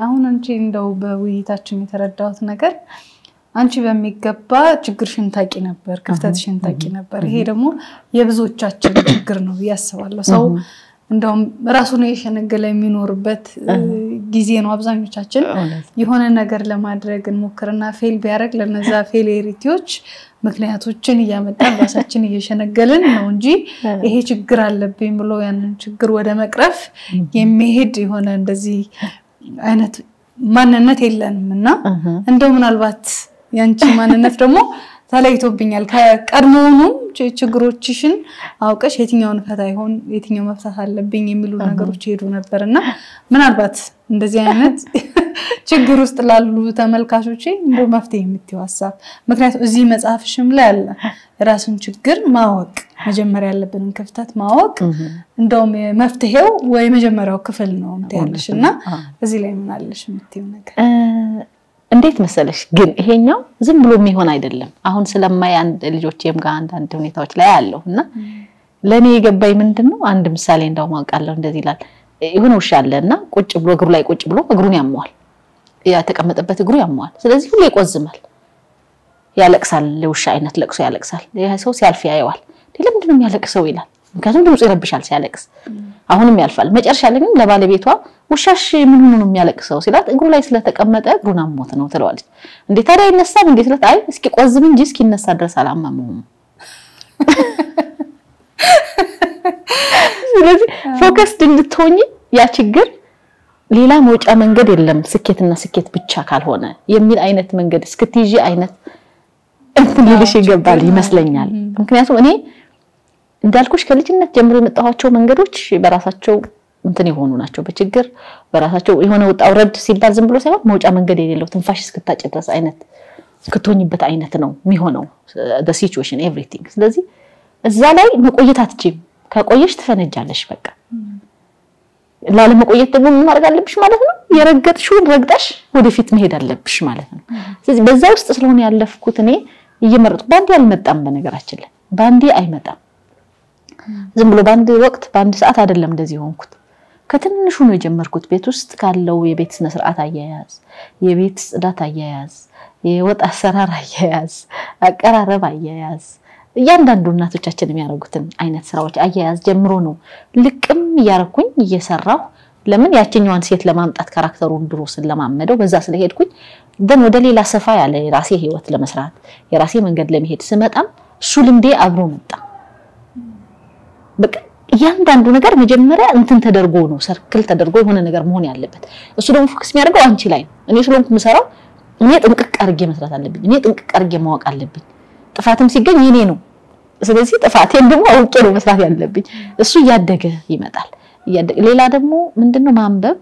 አሁን አንቺ እንደው በውይይታችን የተረዳሁት ነገር አንቺ በሚገባ ችግርሽን ታቂ ነበር፣ ክፍተትሽን ታቂ ነበር። ይሄ ደግሞ የብዙዎቻችን ችግር ነው ብዬ አስባለሁ። ሰው እንደውም ራሱን የሸነገለ የሚኖርበት ጊዜ ነው። አብዛኞቻችን የሆነ ነገር ለማድረግ እንሞክርና ፌል ቢያደርግ ለነዛ ፌሌሪቲዎች ምክንያቶችን እያመጣን ራሳችን እየሸነገልን ነው እንጂ ይሄ ችግር አለብኝ ብሎ ያንን ችግር ወደ መቅረፍ የሚሄድ የሆነ እንደዚህ አይነት ማንነት የለንም እና እንደው ምናልባት ያንቺ ማንነት ደግሞ ተለይቶብኛል። ከቀድሞውኑም ችግሮችሽን አውቀሽ የትኛውን ፈታ ይሆን የትኛው መፍታት አለብኝ የሚሉ ነገሮች ሄዱ ነበር እና ምናልባት እንደዚህ አይነት ችግር ውስጥ ላሉ ተመልካቾች እንደ መፍትሄ የምትይው ሀሳብ፣ ምክንያቱም እዚህ መጽሐፍሽም ላይ አለ የራሱን ችግር ማወቅ መጀመሪያ ያለብንን ክፍተት ማወቅ እንደውም መፍትሄው ወይ መጀመሪያው ክፍል ነው ያለሽ እና እዚህ ላይ ምን አለሽ የምትይው ነገር? እንዴት መሰለሽ ግን ይሄኛው ዝም ብሎ የሚሆን አይደለም። አሁን ስለማይ አንድ ልጆቼም ጋር አንዳንድ ሁኔታዎች ላይ አለሁ እና ለእኔ የገባኝ ምንድን ነው አንድ ምሳሌ እንዳውም አውቃለሁ። እንደዚህ ይላል የሆነ ውሻ አለ እና ቁጭ ብሎ እግሩ ላይ ቁጭ ብሎ እግሩን ያመዋል፣ የተቀመጠበት እግሩ ያመዋል። ስለዚህ ሁሌ ይቆዝማል፣ ያለቅሳል። የውሻ አይነት ለቅሶ ያለቅሳል። ይህ ሰው ሲያልፍ ያየዋል። ለምንድን ነው የሚያለቅሰው ይላል። ምክንያቱም ድምፁ ይረብሻል ሲያለቅስ። አሁንም ያልፋል። መጨረሻ ላይ ግን ለባለቤቷ ውሻሽ ምን ሆኖ ነው የሚያለቅሰው ሲላት እግሩ ላይ ስለተቀመጠ እግሩን አሞት ነው ትለዋለች። እንዴ ታዲያ አይነሳም እንዴ ስላት አይ እስኪ ቆዝም እንጂ እስኪነሳ ድረስ አላመመውም። ስለዚህ ፎከስድ እንድትሆኝ ያ ችግር ሌላ መውጫ መንገድ የለም ስኬትና ስኬት ብቻ ካልሆነ የሚል አይነት መንገድ እስክትይዢ አይነት እንትን ሊልሽ ይገባል ይመስለኛል። ምክንያቱም እኔ እንዳልኩሽ ከልጅነት ጀምሮ የመጣኋቸው መንገዶች በራሳቸው እንትን የሆኑ ናቸው። በችግር በራሳቸው የሆነ ውጣ ውረድ ሲባል ዝም ብሎ ሳይሆን መውጫ መንገድ የሌለው ትንፋሽ እስክታጭ ድረስ አይነት እስክትሆኝበት አይነት ነው የሚሆነው ሲቹዌሽን ኤቭሪቲንግ። ስለዚህ እዛ ላይ መቆየት አትችይም። ከቆየሽ ትፈነጃለሽ። በቃ ላለመቆየት ደግሞ ምን ማድረግ አለብሽ ማለት ነው? የረገጥሽውን ረግጠሽ ወደፊት መሄድ አለብሽ ማለት ነው። ስለዚህ በዛ ውስጥ ስለሆነ ያለፍኩት እኔ እየመረጥኩ በአንዴ አልመጣም። በነገራችን ላይ በአንዴ አይመጣም። ዝም ብሎ በአንድ ወቅት በአንድ ሰዓት አይደለም እንደዚህ የሆንኩት። ከትንሹ ነው የጀመርኩት። ቤት ውስጥ ካለው የቤት ስነ ስርዓት አያያዝ፣ የቤት ጽዳት አያያዝ፣ የወጥ አሰራር አያያዝ፣ አቀራረብ አያያዝ፣ እያንዳንዱ እናቶቻችን የሚያደርጉትን አይነት ስራዎች አያያዝ ጀምሮ ነው ልቅም እያረኩኝ እየሰራሁ ለምን ያችኛዋን ሴት ለማምጣት ካራክተሩን ድሮ ስለማመደው በዛ ስለሄድኩኝ ደን ወደ ሌላ ሰፋ ያለ የራሴ ህይወት ለመስራት የራሴ መንገድ ለመሄድ ስመጣም እሱ ልምዴ አብሮ መጣ። በቃ እያንዳንዱ ነገር መጀመሪያ እንትን ተደርጎ ነው ሰርክል ተደርጎ የሆነ ነገር መሆን ያለበት። እሱ ደግሞ ፎከስ የሚያደርገው አንቺ ላይ ነው። እኔ ስለሆንኩ የምሰራው እኔ ጥንቅቅ አድርጌ መስራት አለብኝ። እኔ ጥንቅቅ አድርጌ ማወቅ አለብኝ። ጥፋትም ሲገኝ የኔ ነው። ስለዚህ ጥፋቴን ደግሞ አውቄ ነው መስራት ያለብኝ። እሱ እያደገ ይመጣል። ሌላ ደግሞ ምንድነው ማንበብ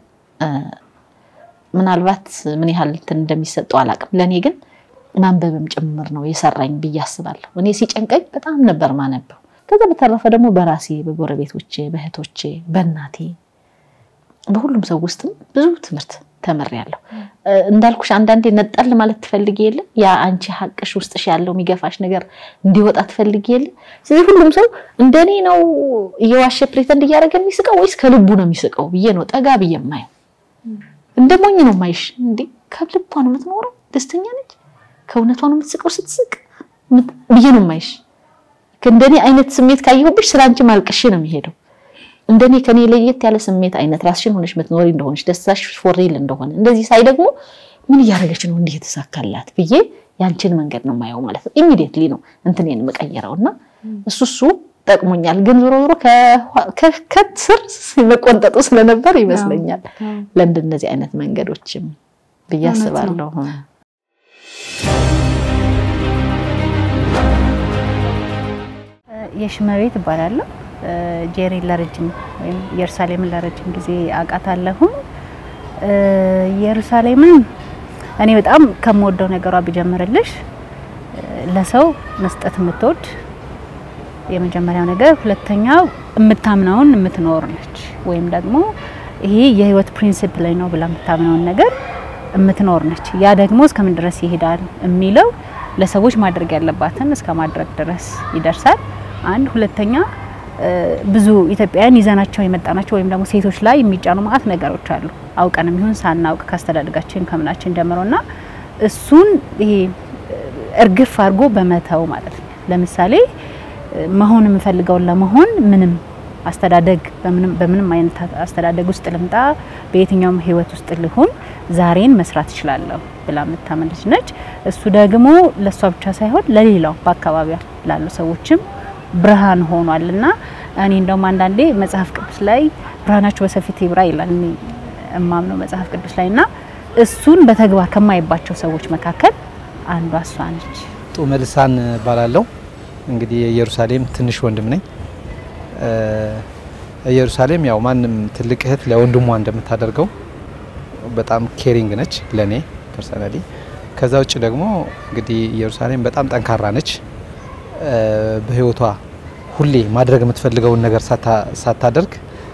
ምናልባት ምን ያህል እንትን እንደሚሰጠው አላውቅም። ለእኔ ግን ማንበብም ጭምር ነው የሰራኝ ብዬ አስባለሁ። እኔ ሲጨንቀኝ በጣም ነበር ማነበው። ከዛ በተረፈ ደግሞ በራሴ በጎረቤቶቼ፣ በእህቶቼ፣ በእናቴ በሁሉም ሰው ውስጥም ብዙ ትምህርት ተምሬያለሁ። እንዳልኩሽ አንዳንዴ ነጠል ማለት ትፈልጊ የለ ያ አንቺ ሀቅሽ ውስጥሽ ያለው የሚገፋሽ ነገር እንዲወጣ ትፈልጊ የለ። ስለዚህ ሁሉም ሰው እንደኔ ነው እየዋሸ ፕሬተንድ እያደረገ የሚስቀው ወይስ ከልቡ ነው የሚስቀው ብዬ ነው ጠጋ ብዬ የማየው። እንደ ሞኝ ነው ማይሽ። እንዴ ከልቧ ነው የምትኖረው? ደስተኛ ነች? ከእውነቷ ነው የምትስቀው ስትስቅ ብዬ ነው ማይሽ። እንደኔ አይነት ስሜት ካየሁብሽ ስለ አንቺ ማልቀሽ ነው የሚሄደው። እንደኔ ከኔ ለየት ያለ ስሜት አይነት ራስሽን ሆነሽ ምትኖሪ እንደሆነሽ ደስታሽ ፎሬል እንደሆነ እንደዚህ ሳይ ደግሞ ምን እያደረገች ነው እንዲህ የተሳካላት ብዬ ያንቺን መንገድ ነው የማየው ማለት ነው። ኢሚዲየትሊ ነው እንትኔን የምቀይረው እና እሱ እሱ ጠቅሞኛል። ግን ዞሮ ዞሮ ከስር መቆንጠጡ ስለነበር ይመስለኛል ለእንደነዚህ አይነት መንገዶችም ብዬ አስባለሁ። የሽመቤት እባላለሁ። ጄሪን ለረጅም ወይም ኢየሩሳሌምን ለረጅም ጊዜ አውቃታለሁ። ኢየሩሳሌምን እኔ በጣም ከምወደው ነገሯ ብጀምርልሽ ለሰው መስጠት የምትወድ የመጀመሪያው ነገር፣ ሁለተኛው የምታምነውን የምትኖር ነች። ወይም ደግሞ ይሄ የህይወት ፕሪንሲፕል ላይ ነው ብላ የምታምነውን ነገር የምትኖር ነች። ያ ደግሞ እስከምን ድረስ ይሄዳል የሚለው ለሰዎች ማድረግ ያለባትን እስከ ማድረግ ድረስ ይደርሳል። አንድ ሁለተኛ ብዙ ኢትዮጵያውያን ይዘናቸው የመጣናቸው ወይም ደግሞ ሴቶች ላይ የሚጫኑ ማአት ነገሮች አሉ። አውቀንም ይሁን ሳናውቅ ካስተዳደጋችን ከምናችን ጀምሮና እሱን ይሄ እርግፍ አድርጎ በመተው ማለት ነው። ለምሳሌ መሆን የምፈልገውን ለመሆን ምንም አስተዳደግ በምንም በምንም አይነት አስተዳደግ ውስጥ ልምጣ፣ በየትኛውም ህይወት ውስጥ ልሁን ዛሬን መስራት እችላለሁ ብላ የምታምን ልጅ ነች። እሱ ደግሞ ለእሷ ብቻ ሳይሆን ለሌላው በአካባቢያ ላሉ ሰዎችም ብርሃን ሆኗል እና እኔ እንደውም አንዳንዴ መጽሐፍ ቅዱስ ላይ ብርሃናችሁ በሰፊት ይብራ ይላል እኔ እማምነው መጽሐፍ ቅዱስ ላይ እና እሱን በተግባር ከማይባቸው ሰዎች መካከል አንዷ እሷ ነች። ጡመ ልሳን እባላለሁ። እንግዲህ የኢየሩሳሌም ትንሽ ወንድም ነኝ። ኢየሩሳሌም ያው ማንም ትልቅ እህት ለወንድሟ እንደምታደርገው በጣም ኬሪንግ ነች ለኔ ፐርሰናሊ። ከዛ ውጭ ደግሞ እንግዲህ ኢየሩሳሌም በጣም ጠንካራ ነች። በህይወቷ ሁሌ ማድረግ የምትፈልገውን ነገር ሳታደርግ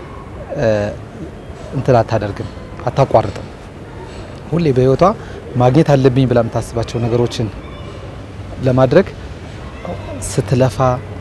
እንትን አታደርግም፣ አታቋርጥም። ሁሌ በህይወቷ ማግኘት አለብኝ ብላ የምታስባቸው ነገሮችን ለማድረግ ስትለፋ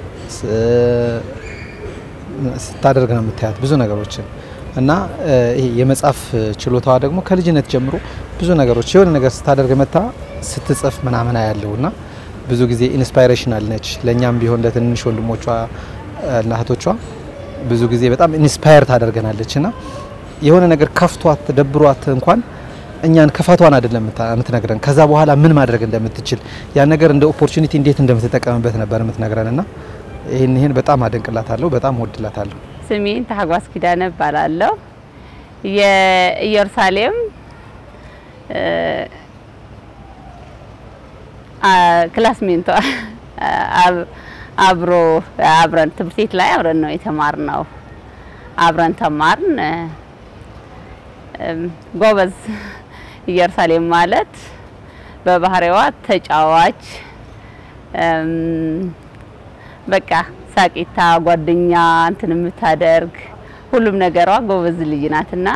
ስታደርግ ነው የምታያት ብዙ ነገሮችን እና ይሄ የመጻፍ ችሎታዋ ደግሞ ከልጅነት ጀምሮ ብዙ ነገሮች የሆነ ነገር ስታደርግ መታ ስትጽፍ ምናምን ያለው እና ብዙ ጊዜ ኢንስፓይሬሽናል ነች ለእኛም ቢሆን ለትንንሽ ወንድሞቿ እና እህቶቿ ብዙ ጊዜ በጣም ኢንስፓየር ታደርገናለች እና የሆነ ነገር ከፍቷት ደብሯት እንኳን እኛን ክፋቷን አይደለም የምትነግረን ከዛ በኋላ ምን ማድረግ እንደምትችል ያን ነገር እንደ ኦፖርቹኒቲ እንዴት እንደምትጠቀምበት ነበር የምትነግረን እና ይህን ይህን በጣም አደንቅላታለሁ፣ በጣም ወድላታለሁ። ስሜን ታጓስ ኪዳነ እባላለሁ። የኢየሩሳሌም ክላስሜንቷ አብሮ አብረን ትምህርት ቤት ላይ አብረን ነው የተማርነው። አብረን ተማርን። ጎበዝ ኢየሩሳሌም ማለት በባህሪዋ ተጫዋች በቃ ሳቂታ ጓደኛ እንትን የምታደርግ ሁሉም ነገሯ ጎበዝ ልጅ ናትና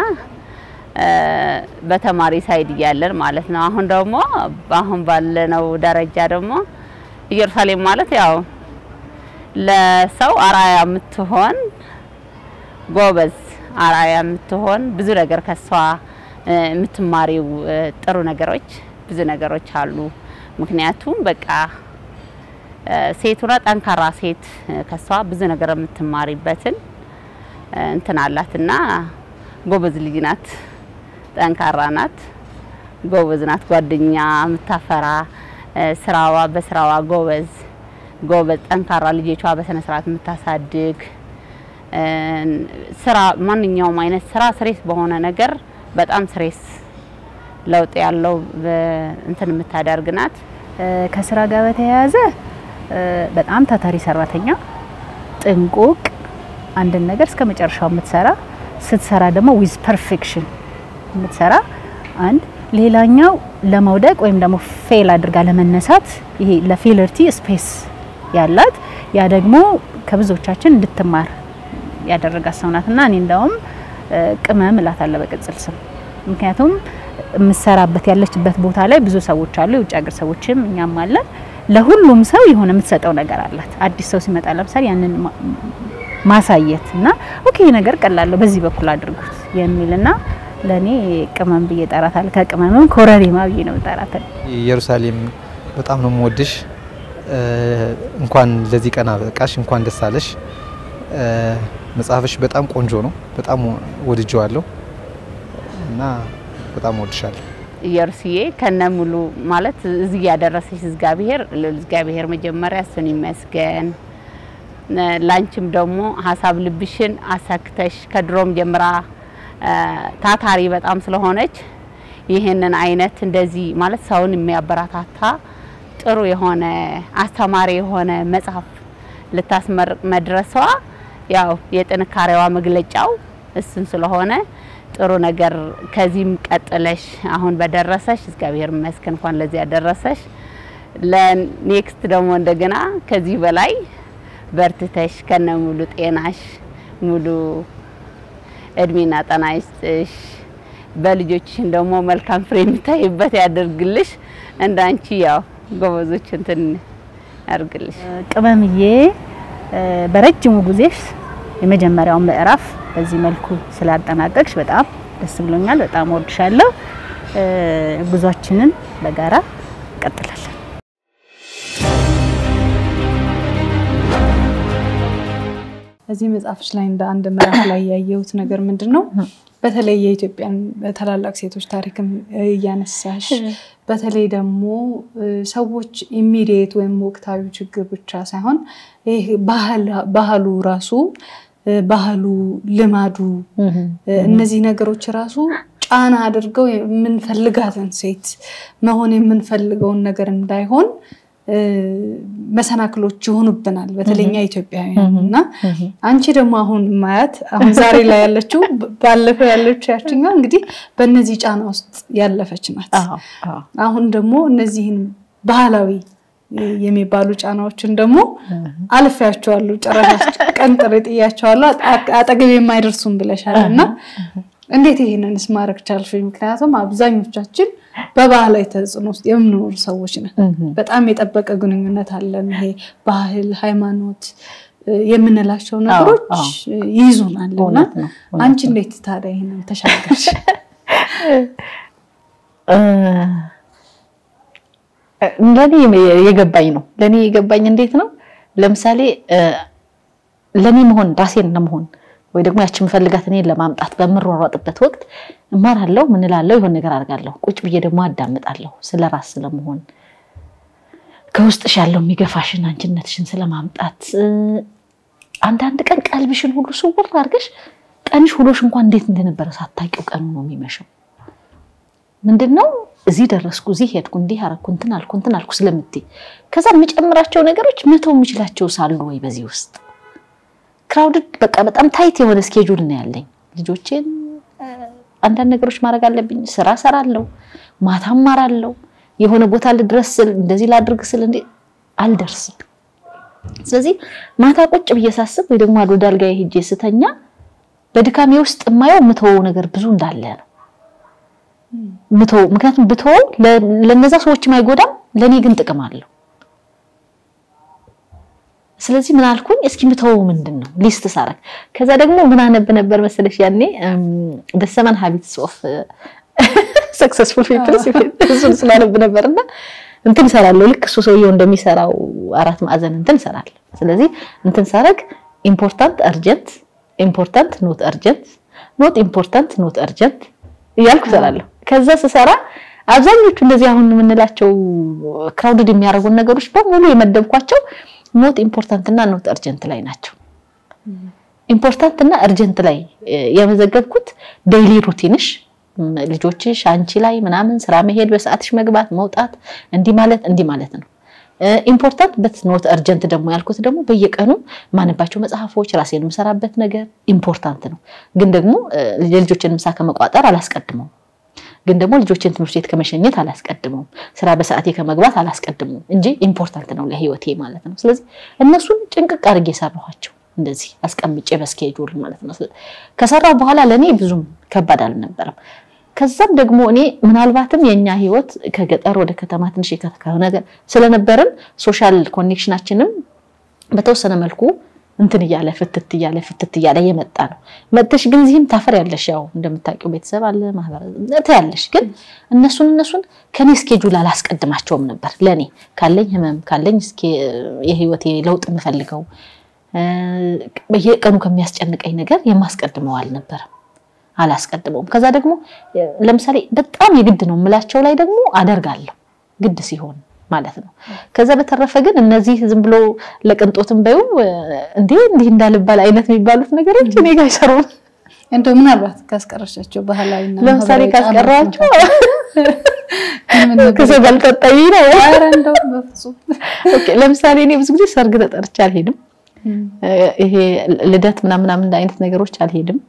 በተማሪ ሳይድ እያለን ማለት ነው። አሁን ደግሞ አሁን ባለነው ደረጃ ደግሞ ኢየሩሳሌም ማለት ያው ለሰው አራያ የምትሆን ጎበዝ አራያ የምትሆን ብዙ ነገር ከሷ የምትማሪው ጥሩ ነገሮች ብዙ ነገሮች አሉ። ምክንያቱም በቃ ሴቱና ጠንካራ ሴት ከሷ ብዙ ነገር የምትማሪበትን እንትን አላትና ጎበዝ ልጅ ናት። ጠንካራ ናት፣ ጎበዝ ናት። ጓደኛ የምታፈራ ስራዋ በስራዋ ጎበዝ ጎበዝ ጠንካራ ልጆቿ በስነ ስርዓት የምታሳድግ ስራ ማንኛውም አይነት ስራ ስሬስ በሆነ ነገር በጣም ስሬስ ለውጥ ያለው እንትን የምታደርግ ናት። ከስራ ጋር በተያያዘ በጣም ታታሪ ሰራተኛ፣ ጥንቁቅ፣ አንድን ነገር እስከ መጨረሻው የምትሰራ ስትሰራ ደግሞ ዊዝ ፐርፌክሽን የምትሰራ አንድ። ሌላኛው ለመውደቅ ወይም ደግሞ ፌል አድርጋ ለመነሳት ይሄ ለፌለርቲ ስፔስ ያላት ያ ደግሞ ከብዙዎቻችን እንድትማር ያደረጋት ሰው ናት እና እኔ እንደውም ቅመም እላታለሁ በቅጽል ስም ምክንያቱም የምትሰራበት ያለችበት ቦታ ላይ ብዙ ሰዎች አሉ፣ የውጭ ሀገር ሰዎችም እኛም አለን። ለሁሉም ሰው የሆነ የምትሰጠው ነገር አላት። አዲስ ሰው ሲመጣ ለምሳሌ ያንን ማሳየት እና ኦኬ ነገር ቀላለሁ በዚህ በኩል አድርጉት የሚልና ለእኔ ቅመም ብዬ እጠራታለሁ። ከቅመምም ኮረሪማ ብዬ ነው እጠራታለሁ። ኢየሩሳሌም በጣም ነው የምወድሽ። እንኳን ለዚህ ቀን አበቃሽ፣ እንኳን ደስ አለሽ። መጽሐፍሽ በጣም ቆንጆ ነው። በጣም ወድጀዋለሁ እና በጣም ወድሻለሁ። ኢየሩስዬ ከነ ሙሉ ማለት እዚህ ያደረሰሽ እግዚአብሔር እግዚአብሔር መጀመሪያ እሱን ይመስገን። ላንቺም ደግሞ ሀሳብ ልብሽን አሳክተሽ ከድሮም ጀምራ ታታሪ በጣም ስለሆነች ይህንን አይነት እንደዚህ ማለት ሰውን የሚያበረታታ ጥሩ የሆነ አስተማሪ የሆነ መጽሐፍ ልታስመርቅ መድረሷ ያው የጥንካሬዋ መግለጫው እሱን ስለሆነ ጥሩ ነገር ከዚህም ቀጥለሽ አሁን በደረሰሽ እግዚአብሔር ይመስገን እንኳን ለዚህ ያደረሰሽ። ለኔክስት ደግሞ እንደገና ከዚህ በላይ በርትተሽ ከነ ሙሉ ጤናሽ ሙሉ እድሜና ጤና ይስጥሽ። በልጆችሽን ደግሞ መልካም ፍሬ የሚታይበት ያደርግልሽ። እንዳንቺ ያው ጎበዞች እንትን ያርግልሽ። ቅመምዬ በረጅሙ ጊዜሽ የመጀመሪያውን ምዕራፍ በዚህ መልኩ ስላጠናቀቅሽ በጣም ደስ ብሎኛል። በጣም ወድሻለሁ። ጉዟችንን በጋራ እንቀጥላለን። እዚህ መጽሐፍሽ ላይ እንደ አንድ ምዕራፍ ላይ ያየሁት ነገር ምንድን ነው? በተለይ የኢትዮጵያን ታላላቅ ሴቶች ታሪክም እያነሳሽ በተለይ ደግሞ ሰዎች ኢሚዲየት ወይም ወቅታዊ ችግር ብቻ ሳይሆን ይህ ባህሉ ራሱ ባህሉ፣ ልማዱ እነዚህ ነገሮች ራሱ ጫና አድርገው የምንፈልጋትን ሴት መሆን የምንፈልገውን ነገር እንዳይሆን መሰናክሎች ይሆኑብናል፣ በተለኛ ኢትዮጵያውያን እና አንቺ ደግሞ አሁን ማያት አሁን ዛሬ ላይ ያለችው ባለፈው ያለችው ያችኛው እንግዲህ በእነዚህ ጫና ውስጥ ያለፈች ናት። አሁን ደግሞ እነዚህን ባህላዊ የሚባሉ ጫናዎችን ደግሞ አልፌያቸዋለሁ፣ ጭራሽ ቀንጥሬ ጥያቸዋለሁ፣ አጠገብ የማይደርሱም ብለሻል እና እንዴት ይሄንንስ ማድረግ ቻልሽ? ምክንያቱም አብዛኞቻችን በባህላዊ ተጽዕኖ ውስጥ የምንኖር ሰዎች ነን። በጣም የጠበቀ ግንኙነት አለን። ይሄ ባህል፣ ሃይማኖት የምንላቸው ነገሮች ይይዙናል እና አንቺ እንዴት ታዲያ ይሄንን ተሻገርሽ? ለኔ የገባኝ ነው። ለኔ የገባኝ እንዴት ነው? ለምሳሌ ለኔ መሆን ራሴን ለመሆን ወይ ደግሞ ያቺ የምፈልጋት እኔን ለማምጣት በምሯሯጥበት ወቅት እማራለሁ፣ ምን እላለሁ፣ የሆነ ነገር አድርጋለሁ። ቁጭ ብዬ ደግሞ አዳምጣለሁ ስለ ራስ ስለመሆን ከውስጥሽ ያለው የሚገፋሽን አንቺነትሽን ስለማምጣት አንዳንድ ቀን ቀልብሽን ሁሉ ስውር አድርገሽ ቀንሽ ውሎሽ እንኳን እንዴት እንደነበረ ሳታውቂው ቀኑ ነው የሚመሸው። ምንድን ነው እዚህ ደረስኩ፣ እዚህ ሄድኩ፣ እንዲህ አደረኩ፣ እንትን አልኩ፣ እንትን አልኩ ስለምትይ ከዛ የምጨምራቸው ነገሮች መተው የምችላቸው ሳሉ ወይ በዚህ ውስጥ ክራውድድ በቃ በጣም ታይት የሆነ ስኬጁል ነው ያለኝ። ልጆቼን አንዳንድ ነገሮች ማድረግ አለብኝ። ስራ ሰራለሁ፣ ማታ እማራለሁ። የሆነ ቦታ ልድረስ ስል እንደዚህ ላድርግ ስል እንዴ አልደርስም። ስለዚህ ማታ ቁጭ ብዬ ሳስብ ወይ ደግሞ ወደ አልጋዬ ሄጄ ስተኛ በድካሜ ውስጥ የማየው ምተወው ነገር ብዙ እንዳለ ነው ምተወው። ምክንያቱም ብተወው ለነዛ ሰዎችም አይጎዳም፣ ለእኔ ግን ጥቅም አለው። ስለዚህ ምን አልኩኝ፣ እስኪ ምተወው ምንድን ነው ሊስት ሳረግ። ከዛ ደግሞ ምን አነብ ነበር መሰለሽ ያኔ ደ ሰቨን ሃቢትስ ኦፍ ሰክሰስፉል ፒፕልስ እሱን ስላነብ ነበርና እንትን እሰራለሁ። ልክ እሱ ሰውየው እንደሚሰራው አራት ማዕዘን እንትን እሰራለሁ። ስለዚህ እንትን ሳረግ ኢምፖርታንት አርጀንት፣ ኢምፖርታንት ኖት አርጀንት፣ ኖት ኢምፖርታንት ኖት አርጀንት እያልኩ እሰራለሁ። ከዛ ስሰራ አብዛኞቹ እንደዚህ አሁን የምንላቸው ክራውድድ የሚያደርጉን ነገሮች በሙሉ የመደብኳቸው ኖት ኢምፖርታንት እና ኖት አርጀንት ላይ ናቸው። ኢምፖርታንት እና አርጀንት ላይ የመዘገብኩት ዴይሊ ሩቲንሽ ልጆችሽ፣ አንቺ ላይ ምናምን ስራ መሄድ፣ በሰዓትሽ መግባት፣ መውጣት፣ እንዲህ ማለት እንዲህ ማለት ነው። ኢምፖርታንት በት ኖት አርጀንት ደግሞ ያልኩት ደግሞ በየቀኑ ማነባቸው መጽሐፎች፣ ራሴን የምሰራበት ነገር ኢምፖርታንት ነው። ግን ደግሞ የልጆችን ምሳ ከመቋጠር አላስቀድመውም። ግን ደግሞ ልጆችን ትምህርት ቤት ከመሸኘት አላስቀድመውም። ስራ በሰዓቴ ከመግባት አላስቀድመውም እንጂ ኢምፖርታንት ነው ለህይወቴ ማለት ነው። ስለዚህ እነሱን ጭንቅቅ አድርጌ ሰራኋቸው እንደዚህ አስቀምጬ በስኬጁል ማለት ነው። ከሰራው በኋላ ለእኔ ብዙም ከባድ አልነበረም። ከዛም ደግሞ እኔ ምናልባትም የኛ ህይወት ከገጠር ወደ ከተማ ትንሽ ነገር ስለነበርን ሶሻል ኮኔክሽናችንም በተወሰነ መልኩ እንትን እያለ ፍትት እያለ ፍትት እያለ የመጣ ነው። መጥተሽ ግን እዚህም ታፈር ያለሽ ያው እንደምታውቂው ቤተሰብ አለ ማህበረሰብ ያለሽ ግን እነሱን እነሱን ከኔ ስኬጁል አላስቀድማቸውም ነበር። ለኔ ካለኝ ህመም ካለኝ የህይወቴ ለውጥ የምፈልገው በየቀኑ ከሚያስጨንቀኝ ነገር የማስቀድመው አልነበረም፣ አላስቀድመውም። ከዛ ደግሞ ለምሳሌ በጣም የግድ ነው የምላቸው ላይ ደግሞ አደርጋለሁ ግድ ሲሆን ማለት ነው። ከዛ በተረፈ ግን እነዚህ ዝም ብሎ ለቅንጦትም በይው እንዴ እንዲህ እንዳልባል አይነት የሚባሉት ነገሮች እኔ ጋር አይሰሩም። እንደው ምናልባት ካስቀረሻቸው ባህላዊ ለምሳሌ ካስቀረዋቸው ከሰው ባልጠጣይ ነው። ኧረ እንደው በፍጹም ኦኬ። ለምሳሌ እኔ ብዙ ጊዜ ሰርግ ተጠርቼ አልሄድም። ይሄ ልደት ምናምን ምናምን አይነት ነገሮች አልሄድም።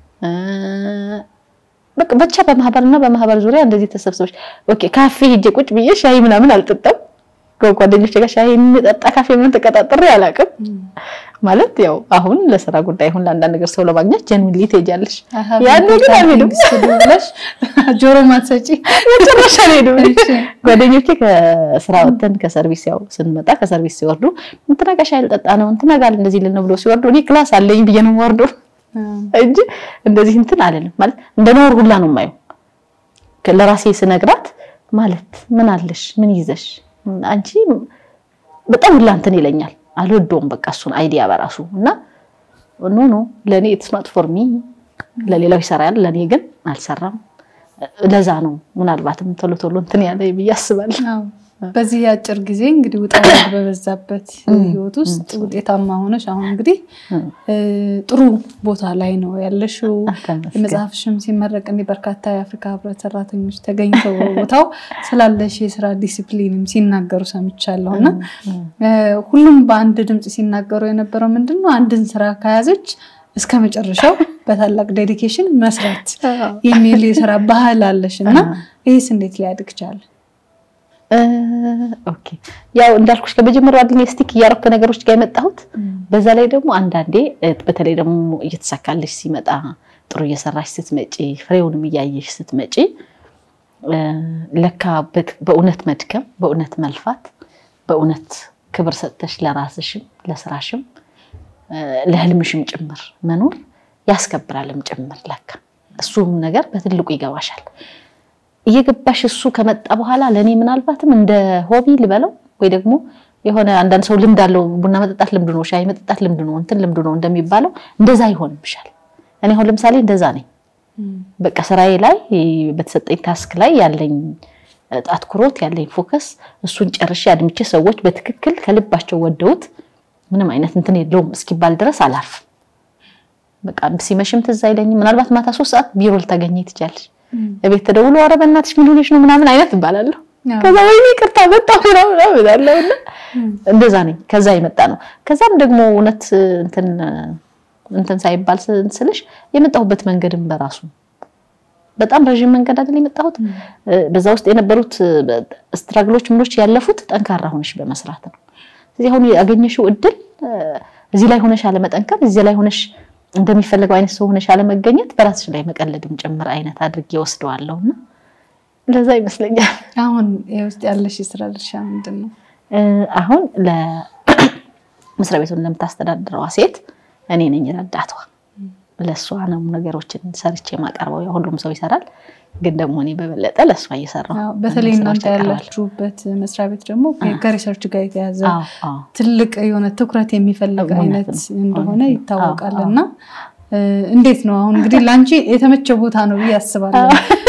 በቃ ብቻ በማህበርና በማህበር ዙሪያ እንደዚህ ተሰብስበሽ ኦኬ ካፌ ሄጄ ቁጭ ብዬ ሻይ ምናምን አልጠጣም ከጓደኞቼ ጋር ሻይ የሚጠጣ ካፌ ምን ተቀጣጥሬ አላውቅም። ማለት ያው አሁን ለስራ ጉዳይ አሁን ለአንዳንድ ነገር ሰው ለማግኘት ጀንዊንሊ ትሄጃለሽ። ያኔ ግን አልሄድም። ብለሽ ጆሮ ማትሰጪ መጨረሻ አልሄድም። ጓደኞቼ ከስራ ወጥተን ከሰርቪስ ያው ስንመጣ ከሰርቪስ ሲወርዱ እንትና ጋር ሻይ ልጠጣ ነው እንትና ጋር እንደዚህ ልን ብሎ ሲወርዱ እኔ ክላስ አለኝ ብዬ ነው የምወርደው እንጂ እንደዚህ እንትን አልልም። ማለት እንደ ነውር ሁላ ነው የማየው። ለራሴ ስነግራት ማለት ምን አለሽ ምን ይዘሽ አንቺ በጣም ሁላ እንትን ይለኛል። አልወደውም በቃ እሱን አይዲያ በራሱ እና ኖ ኖ ለእኔ ኢትስ ናት ፎር ሚ ለሌላው ይሰራል፣ ለእኔ ግን አልሰራም። ለዛ ነው ምናልባትም ቶሎ ቶሎ እንትን ያለ ብዬ አስባለሁ። በዚህ የአጭር ጊዜ እንግዲህ ውጣ ውረድ በበዛበት ህይወት ውስጥ ውጤታማ ሆነሽ አሁን እንግዲህ ጥሩ ቦታ ላይ ነው ያለሽው። መጽሐፍሽም ሲመረቅ እንዲህ በርካታ የአፍሪካ ህብረት ሰራተኞች ተገኝተው ቦታው ስላለሽ የስራ ዲሲፕሊንም ሲናገሩ ሰምቻለሁ እና ሁሉም በአንድ ድምፅ ሲናገሩ የነበረው ምንድን ነው አንድን ስራ ከያዘች እስከ መጨረሻው በታላቅ ዴዲኬሽን መስራት የሚል የስራ ባህል አለሽ እና ይህስ እንዴት ሊያድግ ቻለ? ኦኬ ያው እንዳልኩሽ ከመጀመሪያው አድኔ ስቲክ እያረኩ ነገሮች ጋር የመጣሁት በዛ ላይ ደግሞ አንዳንዴ በተለይ ደግሞ እየተሳካልሽ ሲመጣ ጥሩ እየሰራሽ ስትመጪ ፍሬውንም እያየሽ ስትመጪ ለካ በእውነት መድከም፣ በእውነት መልፋት፣ በእውነት ክብር ሰጥተሽ ለራስሽም ለስራሽም ለህልምሽም ጭምር መኖር ያስከብራልም ጭምር ለካ እሱም ነገር በትልቁ ይገባሻል። እየገባሽ እሱ ከመጣ በኋላ ለእኔ ምናልባትም እንደ ሆቢ ልበለው ወይ ደግሞ የሆነ አንዳንድ ሰው ልምድ አለው። ቡና መጠጣት ልምዱ ነው፣ ሻይ መጠጣት ልምዱ ነው፣ እንትን ልምዱ ነው እንደሚባለው እንደዛ ይሆንብሻል። እኔ አሁን ለምሳሌ እንደዛ ነኝ። በቃ ስራዬ ላይ በተሰጠኝ ታስክ ላይ ያለኝ አትኩሮት ያለኝ ፎከስ እሱን ጨርሼ አድምቼ ሰዎች በትክክል ከልባቸው ወደውት ምንም አይነት እንትን የለውም እስኪባል ድረስ አላርፍም። በቃ ሲመሽም ትዝ አይለኝም። ምናልባት ማታ ሶስት ሰዓት ቢሮ ልታገኘ ትችያለሽ። እቤት ተደውሎ ኧረ በእናትሽ ምን ሆነሽ ነው ምናምን አይነት እባላለሁ። ከዛ ወይኔ ይቅርታ መጣሁ ምናምን እላለሁ እና እንደዛ ነኝ። ከዛ የመጣ ነው። ከዛም ደግሞ እውነት እንትን እንትን ሳይባል ስልሽ የመጣሁበት መንገድም በራሱ በጣም ረዥም መንገድ አይደል የመጣሁት። በዛ ውስጥ የነበሩት ስትራግሎች ምኖች ያለፉት ጠንካራ ሆነሽ በመስራት ነው። ስለዚህ አሁን ያገኘሽው እድል እዚህ ላይ ሆነሽ አለመጠንከር፣ እዚህ ላይ ሆነሽ እንደሚፈለገው አይነት ሰው ሆነሽ አለመገኘት በራስሽ ላይ መቀለድም ጭምር አይነት አድርጌ ወስደዋለሁ እና ለዛ ይመስለኛል። አሁን የውስጥ ያለሽ የስራ ድርሻ ምንድን ነው? አሁን ለመስሪያ ቤቱን ለምታስተዳድረዋ ሴት እኔ ነኝ ረዳቷ። ለእሷ ነው ነገሮችን ሰርቼ የማቀርበው። ሁሉም ሰው ይሰራል፣ ግን ደግሞ እኔ በበለጠ ለእሷ እየሰራሁ በተለይ እናንተ ያላችሁበት መስሪያ ቤት ደግሞ ከሪሰርች ጋር የተያዘ ትልቅ የሆነ ትኩረት የሚፈልግ አይነት እንደሆነ ይታወቃል። እና እንዴት ነው አሁን እንግዲህ ለአንቺ የተመቸ ቦታ ነው ብዬ አስባለሁ።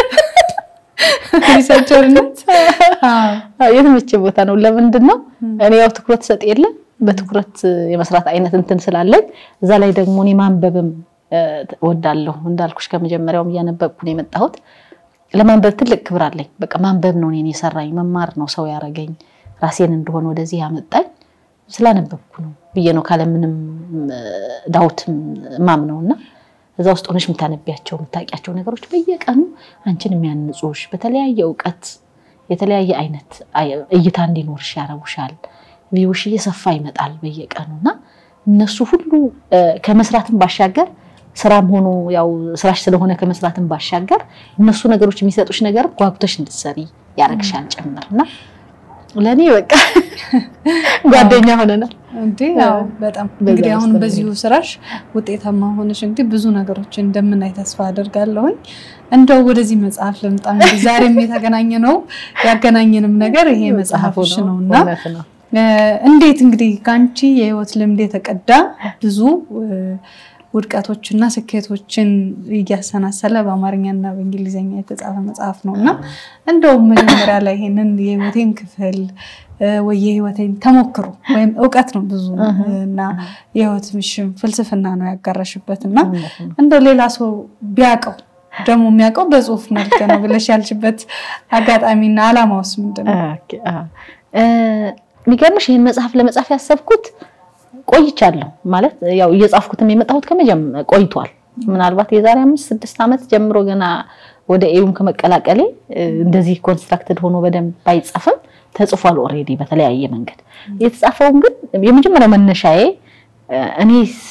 ሪሰርቸርነት የተመቸ ቦታ ነው። ለምንድን ነው እኔ ያው ትኩረት ሰጥ የለ በትኩረት የመስራት አይነት እንትን ስላለኝ እዛ ላይ ደግሞ እኔ ማንበብም ወዳለሁ እንዳልኩሽ ከመጀመሪያውም እያነበብኩ ነው የመጣሁት። ለማንበብ ትልቅ ክብር አለኝ። በቃ ማንበብ ነው እኔን የሰራኝ፣ መማር ነው ሰው ያረገኝ፣ ራሴን እንደሆነ ወደዚህ ያመጣኝ ስላነበብኩ ነው ብዬ ነው ካለምንም ዳውትም ማምነው እና እዛ ውስጥ ሆነሽ የምታነቢያቸው የምታውቂያቸው ነገሮች በየቀኑ አንቺን የሚያንጹሽ በተለያየ እውቀት የተለያየ አይነት እይታ እንዲኖርሽ ያረጉሻል። ቪውሽ እየሰፋ ይመጣል በየቀኑ እና እነሱ ሁሉ ከመስራትም ባሻገር ስራም ሆኖ ያው ስራሽ ስለሆነ ከመስራትም ባሻገር እነሱ ነገሮች የሚሰጡሽ ነገር ጓጉተሽ እንድትሰሪ ያረግሻል ጭምር እና ለእኔ በቃ ጓደኛ ሆነናል። እንዴ በጣም እንግዲህ አሁን በዚሁ ስራሽ ውጤታማ ሆነሽ እንግዲህ ብዙ ነገሮችን እንደምናይ ተስፋ አደርጋለሁኝ። እንደው ወደዚህ መጽሐፍ ልምጣ። እንግዲህ ዛሬም የተገናኘ ነው ያገናኘንም ነገር ይሄ መጽሐፍሽ ነው እና እንዴት እንግዲህ ከአንቺ የህይወት ልምድ የተቀዳ ብዙ ውድቀቶችና ስኬቶችን እያሰናሰለ በአማርኛና በእንግሊዝኛ የተጻፈ መጽሐፍ ነው እና እንደውም መጀመሪያ ላይ ይሄንን የህይወቴን ክፍል ወይ የህይወቴን ተሞክሮ ወይም እውቀት ነው ብዙ እና የህይወት ምሽም ፍልስፍና ነው ያጋራሽበት እና እንደው ሌላ ሰው ቢያውቀው ደግሞ የሚያውቀው በጽሁፍ መልክ ነው ብለሽ ያልሽበት አጋጣሚና አላማውስ ምንድን ነው? የሚገርምሽ ይህን መጽሐፍ ለመጻፍ ያሰብኩት ቆይቻለሁ ማለት ያው እየጻፍኩትም የመጣሁት ቆይቷል። ምናልባት የዛሬ አምስት ስድስት ዓመት ጀምሮ ገና ወደ ኤዩም ከመቀላቀሌ እንደዚህ ኮንስትራክትድ ሆኖ በደንብ ባይጻፍም ተጽፏል ኦልሬዲ በተለያየ መንገድ የተጻፈውን ግን የመጀመሪያው መነሻዬ እኔ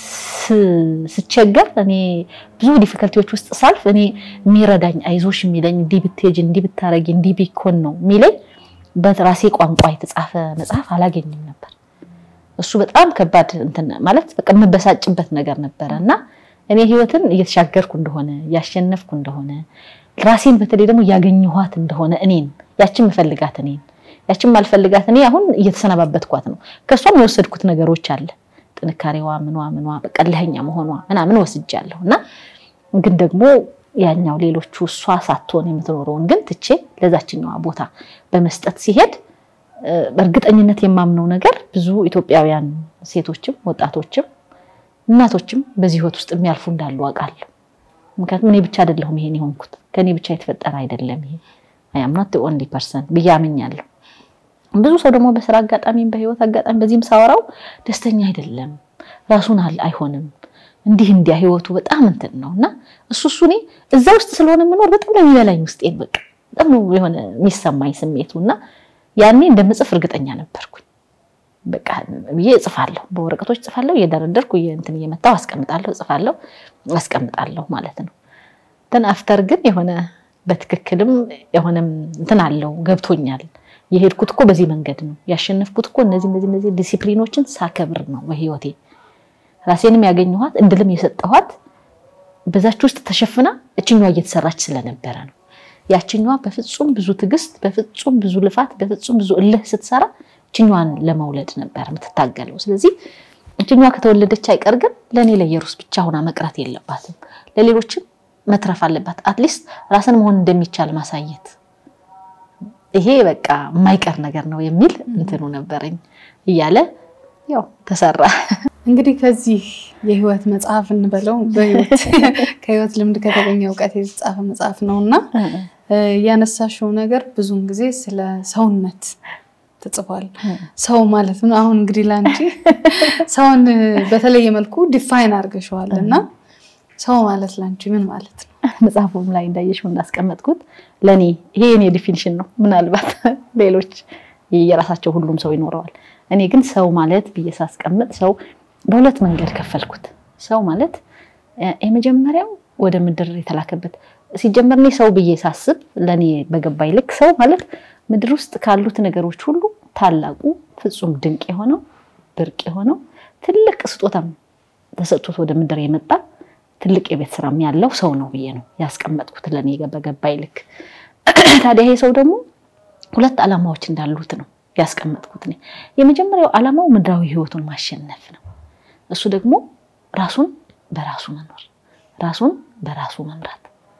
ስቸገር እኔ ብዙ ዲፊከልቲዎች ውስጥ ሳልፍ እኔ የሚረዳኝ አይዞሽ የሚለኝ እንዲህ ብትሄጂ እንዲህ ብታረጊ እንዲህ ቢኮን ነው የሚለኝ በራሴ ቋንቋ የተጻፈ መጽሐፍ አላገኝም ነበር። እሱ በጣም ከባድ እንትን ማለት በቃ የምበሳጭበት ነገር ነበረ እና እኔ ህይወትን እየተሻገርኩ እንደሆነ እያሸነፍኩ እንደሆነ ራሴን በተለይ ደግሞ እያገኘኋት እንደሆነ እኔን ያችን ምፈልጋት እኔን ያችን ማልፈልጋት እኔ አሁን እየተሰነባበትኳት ነው። ከእሷም የወሰድኩት ነገሮች አለ ጥንካሬዋ ምኗ ምኗ በቃ ለኛ መሆኗ ምናምን ወስጃለሁ እና ግን ደግሞ ያኛው ሌሎቹ እሷ ሳትሆን የምትኖረውን ግን ትቼ ለዛችኛዋ ቦታ በመስጠት ሲሄድ በእርግጠኝነት የማምነው ነገር ብዙ ኢትዮጵያውያን ሴቶችም ወጣቶችም እናቶችም በዚህ ህይወት ውስጥ የሚያልፉ እንዳሉ አውቃለሁ። ምክንያቱም እኔ ብቻ አይደለሁም ይሄን የሆንኩት ከኔ ብቻ የተፈጠረ አይደለም ይሄ አይ አም ኖት ኦንሊ ፐርሰን ብዬ አምኛለሁ። ብዙ ሰው ደግሞ በስራ አጋጣሚም በህይወት አጋጣሚ በዚህም ሳወራው ደስተኛ አይደለም፣ ራሱን አይሆንም፣ እንዲህ እንዲያ ህይወቱ በጣም እንትን ነው እና እሱ እሱ እኔ እዛ ውስጥ ስለሆነ የምኖር በጣም ነው የሚበላኝ ውስጤን በቃ በጣም ነው የሆነ የሚሰማኝ ስሜቱ እና ያኔ እንደምጽፍ እርግጠኛ ነበርኩኝ። በቃ ብዬ እጽፋለሁ፣ በወረቀቶች እጽፋለሁ፣ እየደረደርኩ እንትን እየመታው አስቀምጣለሁ፣ እጽፋለሁ፣ አስቀምጣለሁ ማለት ነው። እንትን አፍተር ግን የሆነ በትክክልም የሆነም እንትን አለው ገብቶኛል። የሄድኩት እኮ በዚህ መንገድ ነው ያሸነፍኩት እኮ እነዚህ እነዚህ እነዚህ ዲሲፕሊኖችን ሳከብር ነው በህይወቴ ራሴንም ያገኘኋት እንድልም የሰጠኋት በዛች ውስጥ ተሸፍና እችኛዋ እየተሰራች ስለነበረ ነው። ያችኛዋ በፍጹም ብዙ ትዕግስት፣ በፍጹም ብዙ ልፋት፣ በፍጹም ብዙ እልህ ስትሰራ እችኛዋን ለመውለድ ነበር የምትታገለው። ስለዚህ እችኛዋ ከተወለደች አይቀር ግን ለእኔ ለየሩስ ብቻ ሆና መቅረት የለባትም፣ ለሌሎችም መትረፍ አለባት። አትሊስት ራስን መሆን እንደሚቻል ማሳየት ይሄ በቃ የማይቀር ነገር ነው የሚል እንትኑ ነበረኝ እያለ ያው ተሰራ። እንግዲህ ከዚህ የህይወት መጽሐፍ እንበለው በህይወት ከህይወት ልምድ ከተገኘ እውቀት የተጻፈ መጽሐፍ ነው እና ያነሳሽው ነገር ብዙውን ጊዜ ስለ ሰውነት ተጽፏል። ሰው ማለት ነው። አሁን እንግዲህ ለአንቺ ሰውን በተለየ መልኩ ዲፋይን አድርገሸዋል እና ሰው ማለት ለአንቺ ምን ማለት ነው? መጽሐፉም ላይ እንዳየሽው እንዳስቀመጥኩት ለእኔ ይሄ የኔ ዲፊኒሽን ነው። ምናልባት ሌሎች የራሳቸው ሁሉም ሰው ይኖረዋል። እኔ ግን ሰው ማለት ብዬ ሳስቀምጥ ሰው በሁለት መንገድ ከፈልኩት። ሰው ማለት የመጀመሪያው ወደ ምድር የተላከበት ሲጀመር እኔ ሰው ብዬ ሳስብ ለእኔ በገባኝ ልክ ሰው ማለት ምድር ውስጥ ካሉት ነገሮች ሁሉ ታላቁ ፍጹም ድንቅ የሆነው ብርቅ የሆነው ትልቅ ስጦታም ተሰጥቶት ወደ ምድር የመጣ ትልቅ የቤት ስራም ያለው ሰው ነው ብዬ ነው ያስቀመጥኩት ለእኔ በገባኝ ልክ። ታዲያ ይሄ ሰው ደግሞ ሁለት ዓላማዎች እንዳሉት ነው ያስቀመጥኩት። እኔ የመጀመሪያው ዓላማው ምድራዊ ህይወቱን ማሸነፍ ነው። እሱ ደግሞ ራሱን በራሱ መኖር፣ ራሱን በራሱ መምራት።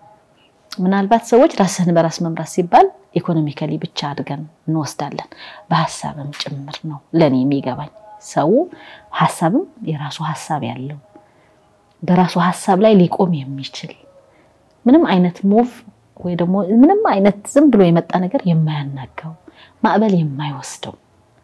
ምናልባት ሰዎች ራስህን በራስ መምራት ሲባል ኢኮኖሚካሊ ብቻ አድርገን እንወስዳለን። በሀሳብም ጭምር ነው ለእኔ የሚገባኝ። ሰው ሀሳብም የራሱ ሀሳብ ያለው በራሱ ሀሳብ ላይ ሊቆም የሚችል ምንም አይነት ሙቭ ወይ ደግሞ ምንም አይነት ዝም ብሎ የመጣ ነገር የማያናጋው ማዕበል የማይወስደው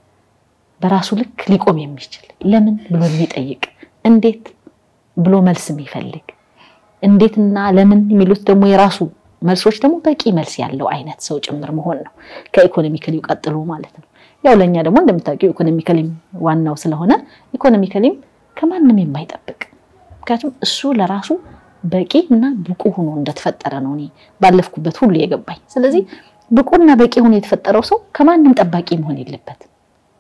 በራሱ ልክ ሊቆም የሚችል ለምን ብሎ የሚጠይቅ እንዴት ብሎ መልስ የሚፈልግ እንዴትና ለምን የሚሉት ደግሞ የራሱ መልሶች ደግሞ በቂ መልስ ያለው አይነት ሰው ጭምር መሆን ነው። ከኢኮኖሚካሊው ቀጥሎ ማለት ነው። ያው ለእኛ ደግሞ እንደምታውቂው ኢኮኖሚካሊም ዋናው ስለሆነ ኢኮኖሚካሊም ከማንም የማይጠብቅ ምክንያቱም እሱ ለራሱ በቂ እና ብቁ ሆኖ እንደተፈጠረ ነው እኔ ባለፍኩበት ሁሉ የገባኝ። ስለዚህ ብቁና በቂ ሆኖ የተፈጠረው ሰው ከማንም ጠባቂ መሆን የለበትም።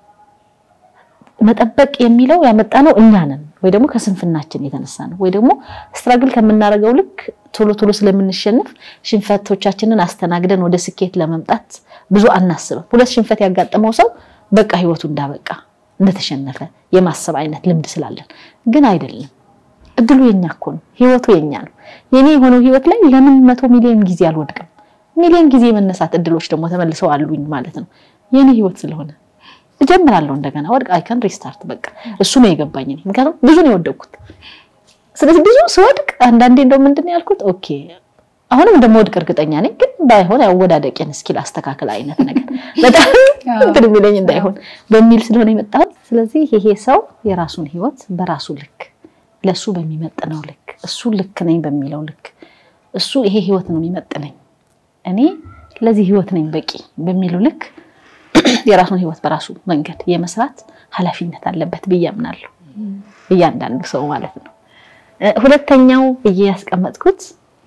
መጠበቅ የሚለው ያመጣ ነው እኛ ነን፣ ወይ ደግሞ ከስንፍናችን የተነሳ ነው፣ ወይ ደግሞ ስትራግል ከምናደርገው ልክ ቶሎ ቶሎ ስለምንሸንፍ ሽንፈቶቻችንን አስተናግደን ወደ ስኬት ለመምጣት ብዙ አናስብም። ሁለት ሽንፈት ያጋጠመው ሰው በቃ ህይወቱ እንዳበቃ እንደተሸነፈ የማሰብ አይነት ልምድ ስላለን ግን አይደለም። እድሉ የኛ እኮ ነው። ህይወቱ የኛ ነው። የኔ የሆነው ህይወት ላይ ለምን መቶ ሚሊዮን ጊዜ አልወድቅም? ሚሊዮን ጊዜ የመነሳት እድሎች ደግሞ ተመልሰው አሉኝ ማለት ነው። የኔ ህይወት ስለሆነ እጀምራለሁ እንደገና ወድቅ አይከን ሪስታርት በቃ እሱ ነው የገባኝ። ምክንያቱም ብዙ ነው የወደቅኩት። ስለዚህ ብዙ ስወድቅ አንዳንዴ እንደው ምንድን ነው ያልኩት፣ ኦኬ አሁንም እንደምወድቅ እርግጠኛ ነኝ፣ ግን ባይሆን ያወዳደቄን እስኪል አስተካከል አይነት ነገር በጣም እንትን የሚለኝ እንዳይሆን በሚል ስለሆነ የመጣሁት። ስለዚህ ይሄ ሰው የራሱን ህይወት በራሱ ልክ ለሱ በሚመጥነው ልክ እሱ ልክ ነኝ በሚለው ልክ እሱ ይሄ ህይወት ነው የሚመጥነኝ እኔ ለዚህ ህይወት ነኝ በቂ በሚለው ልክ የራሱን ህይወት በራሱ መንገድ የመስራት ኃላፊነት አለበት ብዬ አምናለሁ። እያንዳንዱ ሰው ማለት ነው። ሁለተኛው ብዬ ያስቀመጥኩት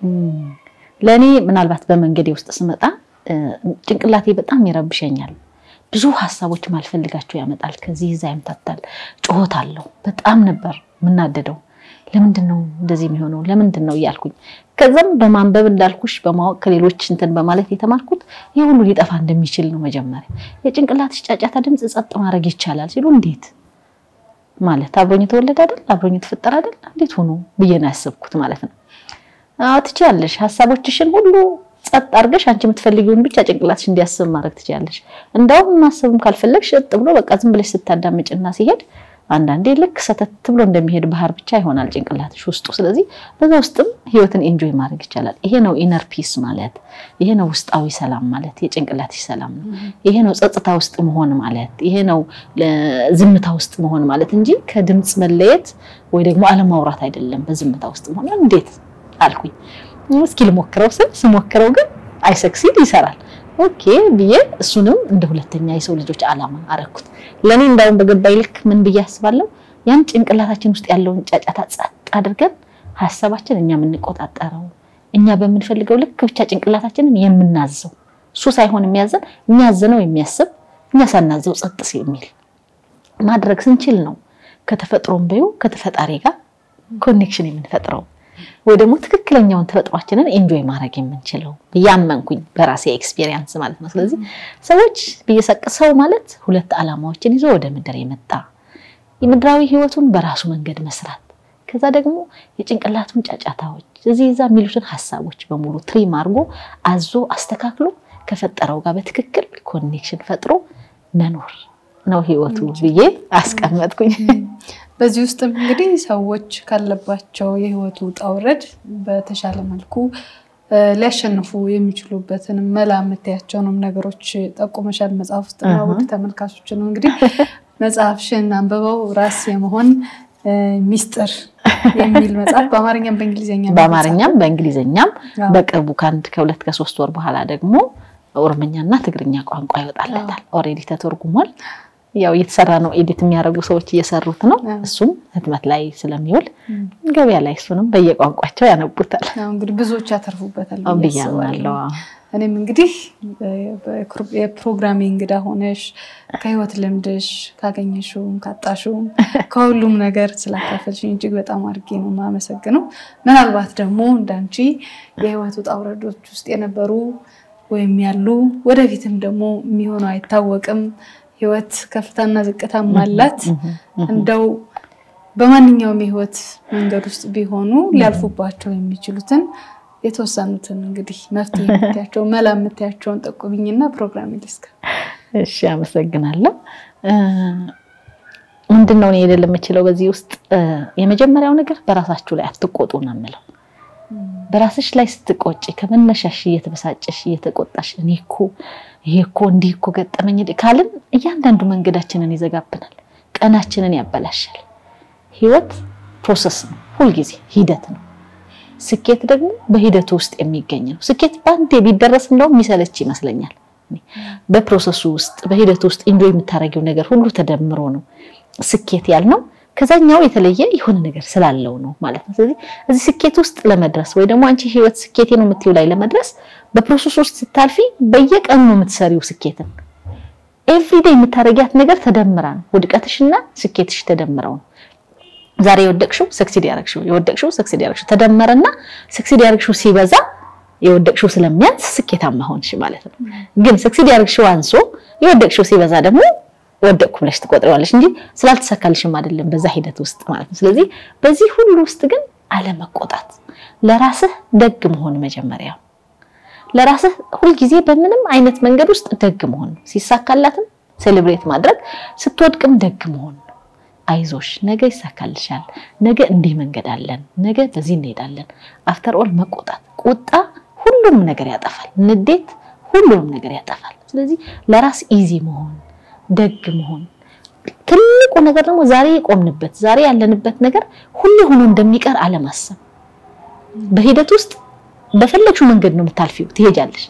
ለእኔ ምናልባት በመንገዴ ውስጥ ስመጣ ጭንቅላቴ በጣም ይረብሸኛል። ብዙ ሀሳቦች ማልፈልጋቸው ያመጣል። ከዚህ እዛ ያምታታል። ጩኸት አለው። በጣም ነበር የምናደደው። ለምንድን ነው እንደዚህ የሚሆነው? ለምንድን ነው እያልኩኝ ከዛም በማንበብ እንዳልኩሽ በማወቅ ከሌሎች እንትን በማለት የተማርኩት ይህ ሁሉ ሊጠፋ እንደሚችል ነው። መጀመሪያ የጭንቅላትሽ ጫጫታ ድምፅ ጸጥ ማድረግ ይቻላል ሲሉ እንዴት ማለት አብሮኝ የተወለደ አይደል አብሮኝ የተፈጠረ አይደል እንዴት ሆኖ ብዬ ነው ያሰብኩት ማለት ነው። አዎ ትችያለሽ። ሀሳቦችሽን ሁሉ ጸጥ አድርገሽ አንቺ የምትፈልጊውን ብቻ ጭንቅላትሽ እንዲያስብ ማድረግ ትችያለሽ። እንደውም ማሰብም ካልፈለግሽ እጥ ብሎ በቃ ዝም ብለሽ ስታዳምጭና ሲሄድ አንዳንዴ ልክ ሰተት ብሎ እንደሚሄድ ባህር ብቻ ይሆናል ጭንቅላትሽ ውስጡ። ስለዚህ በዛ ውስጥም ህይወትን ኤንጆይ ማድረግ ይቻላል። ይሄ ነው ኢነር ፒስ ማለት፣ ይሄ ነው ውስጣዊ ሰላም ማለት፣ የጭንቅላትሽ ሰላም ነው። ይሄ ነው ጸጥታ ውስጥ መሆን ማለት፣ ይሄ ነው ዝምታ ውስጥ መሆን ማለት እንጂ ከድምፅ መለየት ወይ ደግሞ አለማውራት አይደለም። በዝምታ ውስጥ መሆን እንዴት አልኩኝ። እስኪ ልሞክረው ስል ስሞክረው ግን አይሰክሲድ ይሰራል። ኦኬ ብዬ እሱንም እንደ ሁለተኛ የሰው ልጆች ዓላማ አረኩት። ለእኔ እንዳውም በገባኝ ልክ ምን ብዬ አስባለሁ፣ ያን ጭንቅላታችን ውስጥ ያለውን ጫጫታ ጸጥ አድርገን ሀሳባችን እኛ የምንቆጣጠረው እኛ በምንፈልገው ልክ ብቻ ጭንቅላታችንን የምናዘው እሱ ሳይሆን የሚያዘን እኛ ያዘነው የሚያስብ እኛ ሳናዘው ጸጥ የሚል ማድረግ ስንችል ነው ከተፈጥሮም በዩ ከተፈጣሪ ጋር ኮኔክሽን የምንፈጥረው ወይ ደግሞ ትክክለኛውን ተፈጥሯችንን ኤንጆይ ማድረግ የምንችለው ያመንኩኝ በራሴ ኤክስፔሪየንስ ማለት ነው። ስለዚህ ሰዎች ብየሰቅሰው ማለት ሁለት ዓላማዎችን ይዞ ወደ ምድር የመጣ የምድራዊ ህይወቱን በራሱ መንገድ መስራት፣ ከዛ ደግሞ የጭንቅላቱን ጫጫታዎች እዚህ እዛ የሚሉትን ሀሳቦች በሙሉ ትሪም አድርጎ አዞ አስተካክሎ ከፈጠረው ጋር በትክክል ኮኔክሽን ፈጥሮ መኖር ነው ህይወቱ ብዬ አስቀመጥኩኝ። በዚህ ውስጥም እንግዲህ ሰዎች ካለባቸው የህይወቱ ውጣ ውረድ በተሻለ መልኩ ሊያሸንፉ የሚችሉበትን መላ የምታያቸውንም ነገሮች ጠቁመሻል መጽሐፍ ውስጥ እና ውድ ተመልካቾችንም እንግዲህ መጽሐፍሽን አንብበው ራስ የመሆን ሚስጥር የሚል መጽሐፍ በአማርኛም በእንግሊዝኛ በአማርኛም በእንግሊዝኛም በቅርቡ ከአንድ ከሁለት ከሶስት ወር በኋላ ደግሞ ኦሮምኛና ትግርኛ ቋንቋ ይወጣለታል። ኦልሬዲ ተተርጉሟል። ያው እየተሰራ ነው። ኤዲት የሚያደርጉ ሰዎች እየሰሩት ነው። እሱም ህትመት ላይ ስለሚውል ገበያ ላይ እሱንም በየቋንቋቸው ያነቡታል። እንግዲህ ብዙዎች ያተርፉበታል ብዬ አምናለሁ። እኔም እንግዲህ የፕሮግራሜ እንግዳ ሆነሽ ከህይወት ልምድሽ ካገኘሽውም ካጣሽውም ከሁሉም ነገር ስላካፈልሽኝ እጅግ በጣም አድርጌ ነው የማመሰግነው። ምናልባት ደግሞ እንዳንቺ የህይወት ውጣ ውረዶች ውስጥ የነበሩ ወይም ያሉ ወደፊትም ደግሞ የሚሆነው አይታወቅም ህይወት ከፍታና ዝቅታም አላት። እንደው በማንኛውም የህይወት መንገድ ውስጥ ቢሆኑ ሊያልፉባቸው የሚችሉትን የተወሰኑትን እንግዲህ መፍትሄ የምታያቸው መላ የምታያቸውን ጠቁሚኝና ፕሮግራም ይልስከ። እሺ፣ አመሰግናለሁ። ምንድን ነው እኔ ልል የምችለው በዚህ ውስጥ የመጀመሪያው ነገር በራሳችሁ ላይ አትቆጡ ነው የምለው። በራስሽ ላይ ስትቆጭ ከመነሻሽ እየተበሳጨሽ እየተቆጣሽ እኔ እኮ ይሄ እኮ እንዲህ እኮ ገጠመኝ ካልን እያንዳንዱ መንገዳችንን ይዘጋብናል፣ ቀናችንን ያበላሻል። ህይወት ፕሮሰስ ነው፣ ሁልጊዜ ሂደት ነው። ስኬት ደግሞ በሂደቱ ውስጥ የሚገኝ ነው። ስኬት በአንዴ ቢደረስ እንደውም የሚሰለች ይመስለኛል። በፕሮሰሱ ውስጥ በሂደቱ ውስጥ ኢንጆይ የምታደርጊው ነገር ሁሉ ተደምሮ ነው ስኬት ያልነው። ከዛኛው የተለየ የሆነ ነገር ስላለው ነው ማለት ነው። ስለዚህ እዚህ ስኬት ውስጥ ለመድረስ ወይ ደግሞ አንቺ ህይወት ስኬቴ ነው የምትይው ላይ ለመድረስ በፕሮሰስ ውስጥ ስታልፊ በየቀኑ ነው የምትሰሪው ስኬትን። ኤቭሪዴ የምታደርጊያት ነገር ተደምራ ነው ውድቀትሽና ስኬትሽ ተደምረው ነው ዛሬ የወደቅሽው ሰክሲድ ያደረግሽው የወደቅሽው ሰክሲድ ያደረግሽው ተደመረና ሰክሲድ ያደረግሽው ሲበዛ የወደቅሽው ስለሚያንስ ስኬታማ ሆንሽ ማለት ነው። ግን ሰክሲድ ያደረግሽው አንሶ የወደቅሽው ሲበዛ ደግሞ ወደቅኩ ብለሽ ትቆጥሪዋለሽ እንጂ ስላልተሳካልሽም አይደለም በዛ ሂደት ውስጥ ማለት ነው። ስለዚህ በዚህ ሁሉ ውስጥ ግን አለመቆጣት፣ ለራስህ ደግ መሆን መጀመሪያ ለራስህ ሁልጊዜ በምንም አይነት መንገድ ውስጥ ደግ መሆን ነው። ሲሳካላትም ሴሌብሬት ማድረግ፣ ስትወድቅም ደግ መሆን ነው። አይዞሽ ነገ ይሳካልሻል፣ ነገ እንዲህ መንገድ አለን፣ ነገ በዚህ እንሄዳለን። አፍተር ኦል መቆጣት፣ ቁጣ ሁሉንም ነገር ያጠፋል። ንዴት ሁሉንም ነገር ያጠፋል። ስለዚህ ለራስ ኢዚ መሆን ደግ መሆን ትልቁ ነገር ደግሞ ዛሬ የቆምንበት ዛሬ ያለንበት ነገር ሁሌ ሆኖ እንደሚቀር አለማሰብ። በሂደት ውስጥ በፈለግሽው መንገድ ነው የምታልፊው፣ ትሄጃለሽ።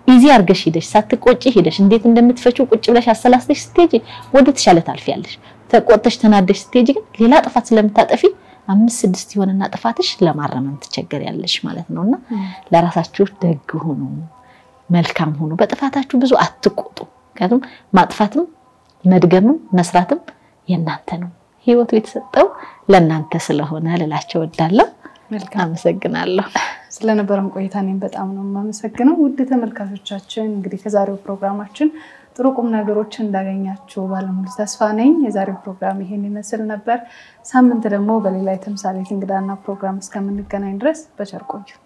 ኢዚ አርገሽ ሂደሽ ሳትቆጪ ሂደሽ እንዴት እንደምትፈጪው ቁጭ ብለሽ አሰላስለሽ ስትሄጂ ወደ ተሻለ ታልፊያለሽ። ተቆጥተሽ ተናደሽ ስትሄጂ ግን ሌላ ጥፋት ስለምታጠፊ አምስት ስድስት የሆነና ጥፋትሽ ለማረመም ትቸገሪያለሽ ማለት ነውና ለራሳችሁ ደግ ሁኑ፣ መልካም ሁኑ። በጥፋታችሁ ብዙ አትቆጡ። ምክንያቱም ማጥፋትም መድገምም መስራትም የእናንተ ነው። ህይወቱ የተሰጠው ለእናንተ ስለሆነ ልላቸው እወዳለሁ። መልካም አመሰግናለሁ። ስለነበረን ቆይታ እኔም በጣም ነው የማመሰግነው። ውድ ተመልካቾቻችን እንግዲህ ከዛሬው ፕሮግራማችን ጥሩ ቁም ነገሮችን እንዳገኛችሁ ባለሙሉ ተስፋ ነኝ። የዛሬው ፕሮግራም ይሄን ይመስል ነበር። ሳምንት ደግሞ በሌላ የተምሳሌት እንግዳና ፕሮግራም እስከምንገናኝ ድረስ በቸር ቆዩ።